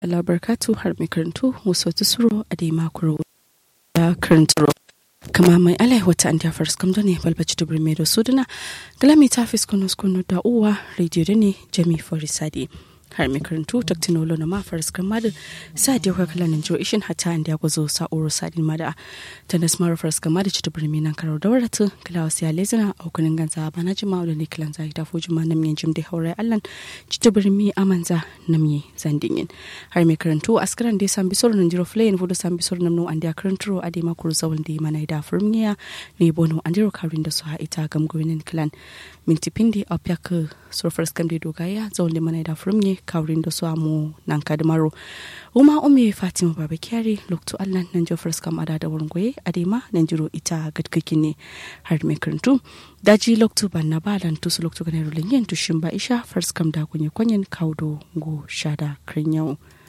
labarkatu har mai karantu wasu suro a dai makuro da karantaro kama mai alai wata an jafar skamdo ne balbaci dubri mai da suduna galami ta fi skunu skunu da uwa rediyo da ne jami forisadi har mai karantu taktinolo na mafar skamma da sa da yau kalanin jo ishin hata an da gwazo sa'uro sadin mada ta da smara far skamma da ci dubri mai nan karar da waratu kala wasu ya lezina a hukunin ganza ba na jima da ne kilan zai ta fuji ma namyen jim da haurai allan ci dubri mai amanza namye zandingin har mai karantu askaran da san bisor nan jiro flayin fudu san bisor nan no an da karanturo a da makuru zawal da mana da furmiya ne bono an jiro karin da su ha ita gam gwinin clan minti pindi a pyak surfar skam da dogaya zawal da mana da furmiya kawrin da su amu nan kadmaro uma umi fatima baba kyari lokto allan nan jo first kam ada da wurin goye adema nan jiro ita gadkakin ne har mai karantu daji lokto ban na balan tusu lokto ganar rulin yin tushin ba isha first kam da kunye kwanyen kaudo go shada krinyau